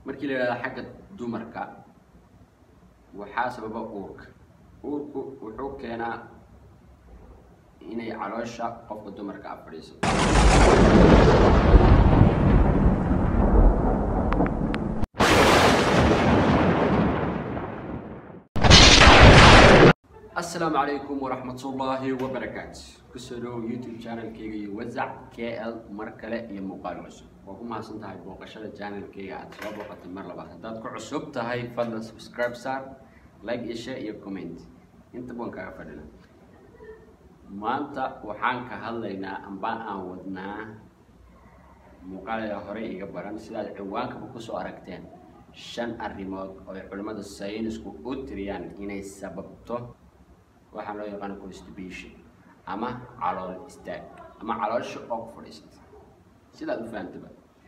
markii la yidhahdo xagga dumarka waxaa sababa uurka uurku wuxuu keenaa inay caloosha qofka dumarka a fadhiisato asalaamu calaykum waraxmatullaahi wabarakaatu kusoo dhawow youtube channelkeyga iyo wasac k l mar kale iyo muuqaal cusub waa ku mahadsan tahay booqashada channelkeyga aad soo booqatay mar labaad haddaad ku cusub tahay fadlan subscribe saar like iyo share iyo comment inta baan kaaga fadhina maanta waxaan ka hadlaynaa amba aan wadnaa muuqaalada horey iga baran sidaad ciwaankaba kusoo aragteen shan arrimood oo ay culimmada saynisku u tiriyaan inay sababto waxaan loo yaqaano constipation ama calool istaag ama caloosha oo ku fadhiisata sidaad u fahantaba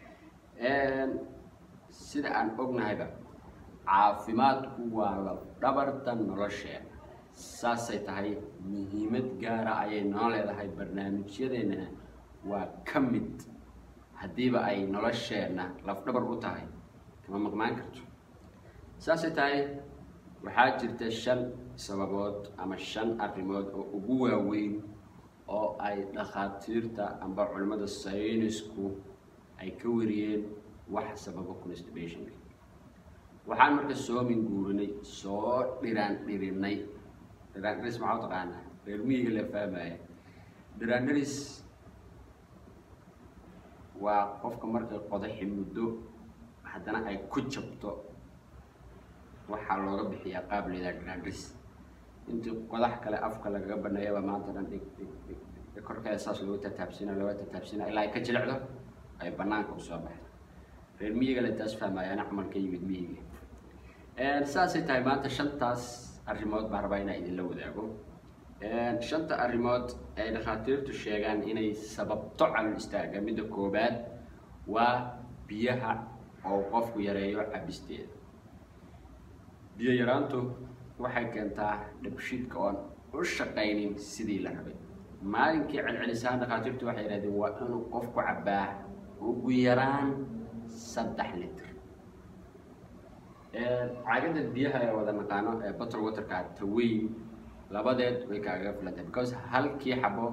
sida aan ognahayba caafimaadku waa la dhabarta nolosheena saasay tahay muhiimad gaara ayay noo leedahay barnaamijyadeennana waa ka mid haddiiba ay nolosheenna lafdhabar u tahay kama maqnaan karto saasay tahay waxaa jirta shan sababood ama shan arrimood oo ugu waaweyn oo ay dhakhaatiirta amba culimmada saynisku ay ka wariyeen wax sababa constibationka waxaan marka soo minguurinay soo dhiraan dhirinay dhiraan dhiris maxaa u taqaanaa reer miyiga la fahmaya dhiraan dhiris waa qofka markay qodaxi muddo haddana ay ku jabto waxaa looga bixiyaa qaab leedaa dhiraandhis intii qodax kale afka lagaga baneeyaba maanta dhan dhig dhig dhig dhig korkeeda saas loogu tataabsina looga tataabsina ilaa ay ka jilicdo ay banaanka usoo baxdo reer miyiga le taas fahmayaana camal ka yimid miyiga saasay tahay maanta shantaas arrimood baan rabaa inaa idinla wadaago shanta arrimood ay dhakhaatiirtu sheegaan inay sababto calol istaaga midda koobaad waa biyaha oo qofku yareeyo cabisteeda biyo yaraantu waxay keentaa dhabshiidka oon u shaqaynin sidii la rabay maalinkii celcelisaan dhakhaatiirtu waxay yidhahdeen waa inuu qofku cabbaa ugu yaraan saddex litr caagada biyaha ee wada naqaano ee bottle waterka taweyn labadeed way kaagaga filantay because halkii xabo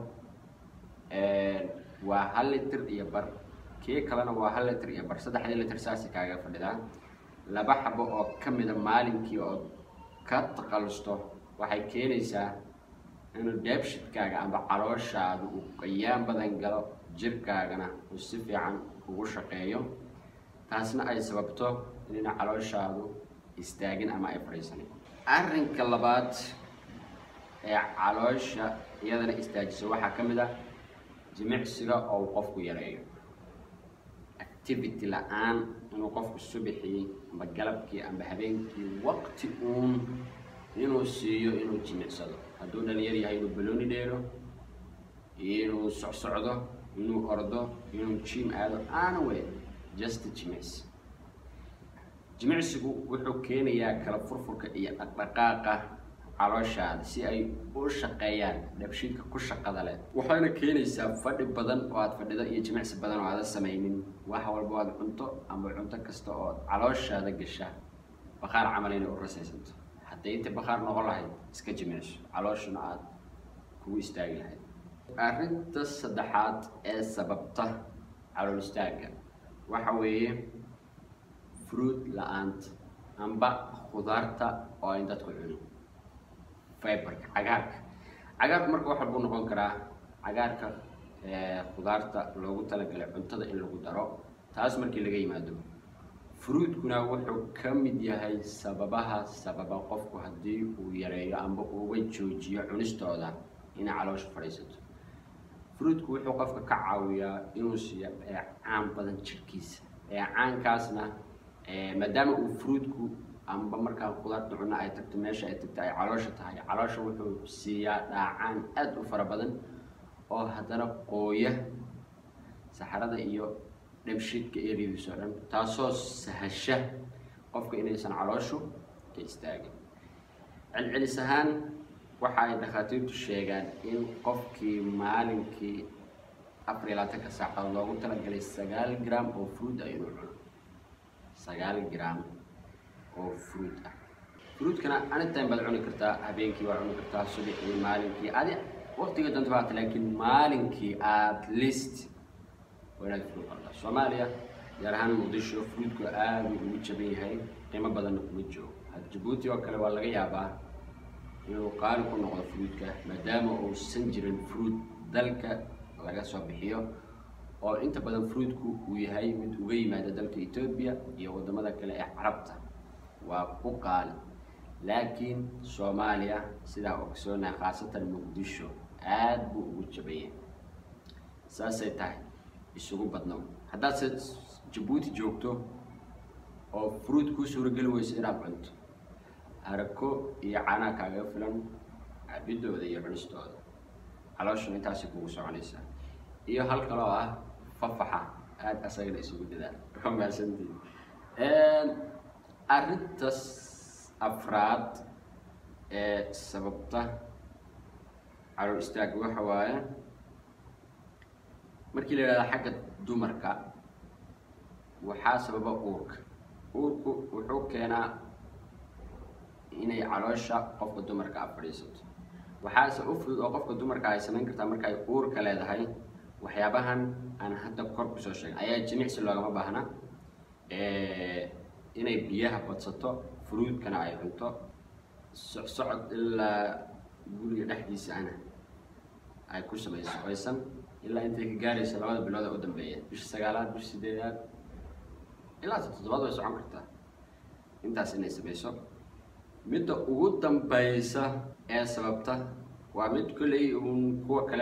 waa hal litr iyo bar kii kalena waa hal litr iyo bar saddexdii litr saasay kaaga fadhidaa laba xabo oo ka mida maalinkii ood ka taqalusto waxay keenaysaa inuu deebshidkaaga amba calooshaadu uu qayaan badan galo jirkaagana uu si fiican ugu shaqeeyo taasna ay sababto inayna calooshaadu istaagin ama ay fadhiisanin arrinka labaad ee caloosha iyadana istaajiso waxaa ka mid ah jimicsiga oo uu qofku yareeyo activity la-aan inuu qofku subixii amba galabkii amba habeenkii waqti uun inuu siiyo inuu jimicsado hadduu dhalinyar yahay inuu balooni dheelo inuu socsocdo inuu ordo inuu jim aado aana we just jimicsi jimicsigu wuxuu keenayaa kala furfurka iyo dhaqdhaqaaqa calooshaada si ay u shaqeeyaan dhabshiidka ku shaqada leh waxayna keenaysaa fadhi badan oo aad fadhido iyo jimicsi badan oo aada samaynin wax walba aad cunto amba cunto kasta oo calooshaada gasha bakhaar camal inay u rasaysanto hadday inta bakhaar noqon lahayd iska jimicso calooshuna aada kugu istaagi lahayd arrinta saddexaad ee sababta calool istaagga waxa weeye fruit la-aanta amba khudaarta oo ayn dadku cunin fiberka cagaarka cagaarku marka wax walbuu noqon karaa cagaarka khudaarta loogu talagalay cuntada in lagu daro taas markii laga yimaado fruitkuna wuxuu ka mid yahay sababaha sababa qofku haddii uu yareeyo amba uuga joojiyo cunistooda inay caloosha fadhiisato fruitku wuxuu qofka ka caawiyaa inuu siiyo eecaan badan jirkiisa eecaankaasna maadaama uu fruitku amba markaa khudaarta cunno ay tagto meesha ay tagto ay caloosha tahay caloosha wuxuu siiyaa dhaacaan aada u fara badan oo haddana qooya saxarada iyo dhabshiidka eryadiiso dhan taasoo sahasha qofka inaysan calooshu ka istaagin celcelis ahaan waxa ay dhakhaatiirtu sheegaan in qofkii maalinkii afar iyo labaatanka saacadood loogu talagalay sagaal gram oo fruit ah inuu cuno sagaal gram oo fruit ah fruitkana anytime baad cuni kartaa habeenkii waad cuni kartaa subaxii maalinkii adi waqtiga danta baata laakiin maalinkii at least waa inaad fruit cuntaa soomaaliya gaar ahaan muqdisho fruitku aada ugu jaban yahay qiimo badanna kuma joogo had jabuuti oo kale waa laga yaabaa inuu qaali ku noqdo fruitka maadaama uusan jirin fruit dalka laga soo bixiyo oo inta badan fruitku uu yahay mid uga yimaada dalka etoobiya iyo waddamada kale ee carabta waa ku qaali laakiin soomaaliya sidaa ogsoonaa khaasatan muqdisho aada buu ugu jabaya saasay tahay isugu badnow haddaad se jabuuti joogto oo fruit kuu suurageli weyso inaad cunto arako iyo canaa kaaga filan cabidooda iyo cunistooda calooshuna intaasay kugu soconaysaa iyo hal kaloo ah fafaxa aada asagana isugu dadaal waa mahadsantii arrintas afraad ee sababta calool istaagga waxa waaye markii la yidhahda xagga dumarka waxaa sababa uurka uurku wuxuu keenaa inay caloosha qofka dumarka a fadhiisato waxaase u fudud oo qofka dumarka ay samayn kartaa marka ay uurka leedahay waxyaabahan aan hadda kor kusoo sheegay ayaa jimicsi loogama baahna inay biyaha badsato fruudkana ay cunto socsocod ilaa guriga dhexdiisa ana ay ku samayso aysan ilaa intay ka gaaraysa labada bilood ee u dambeeya bisha sagaalaad bisha sideedaad ilaa toddobaad way socon kartaa intaas inay samayso midda ugu dambaysa ee sababta waa mid kolley uun kuwa kale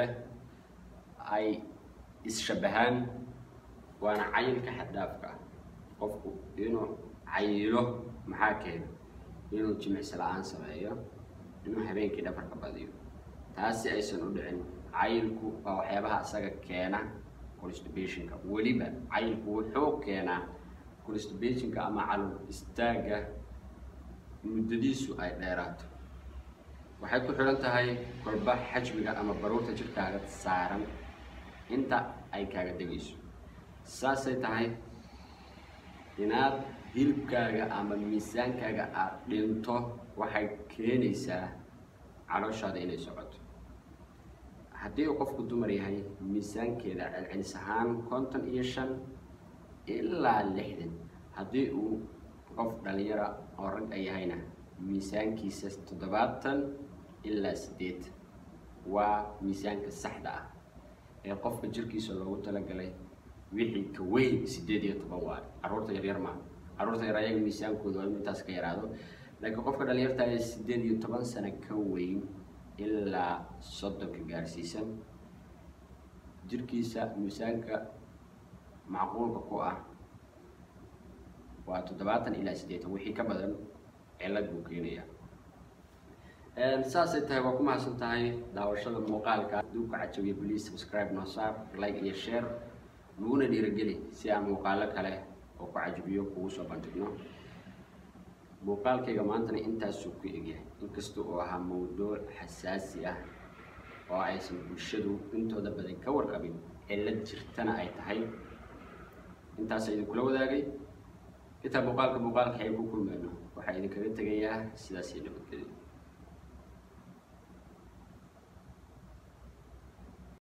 ay is-shabahaan waana cayilka xaddhaafka ah qofku inuu cayilo maxaa keena inuu jimicsi la-aan sameeyo inuu habeenkii dhafarka badiyo taasi aysan u dhicin cayilku waa waxyaabaha isaga keena constibationka weliba cayilku wuxuu keenaa constibationka ama calool istaagga muddadiisu ay dheeraato waxay ku xidhan tahay kolba xajmiga ama baruurta jirkaaga saaran inta ay kaaga degayso saasay tahay inaad hilibkaaga ama miisaankaaga aad dhinto waxay keenaysaa calooshaada inay socoto haddii uu qofku dumar yahay miisaankeeda celcelis ahaan konton iyo shan ilaa lixdan haddii uu qof dhalinyara oo rag a yahayna miisaankiisa toddobaatan ilaa siddeetan waa miisaanka saxda ah ee qofka jirkiisa loogu talagalay wixii ka weyn siddeed iyo toban waa carruurta yaryar maa carruurta yar ayaga miisaankooda waa inu intaas ka yaraado laakiin qofka dhalinyarta ee siddeed iyo toban sano ka weyn ilaa soddonka gaarsiisan jirkiisa miisaanka macquulka ku ah waa toddobaatan ilaa siddeetan wixii ka badan cilad buu keenaya saasay tahay waa ku mahadsan tahay daawashada muuqaalka duubka cajabiya please subscribe noo saar like iyo share naguna dhiirageli si aan muuqaalo kale oo ku cajabiyo kugu soo bandhigno muuqaalkayga maantana intaasuu ku egyahay inkasta oo ahaa mawduuc xasaasi ah oo aysan bulshadu intooda badan ka warqabin cilad jirtana ay tahay intaasa idinkula wadaagay intaa muuqaalka muuqaalka ay ku kulmayno waxaa idinkaga tegayaa sidaas iyo nabadgelyo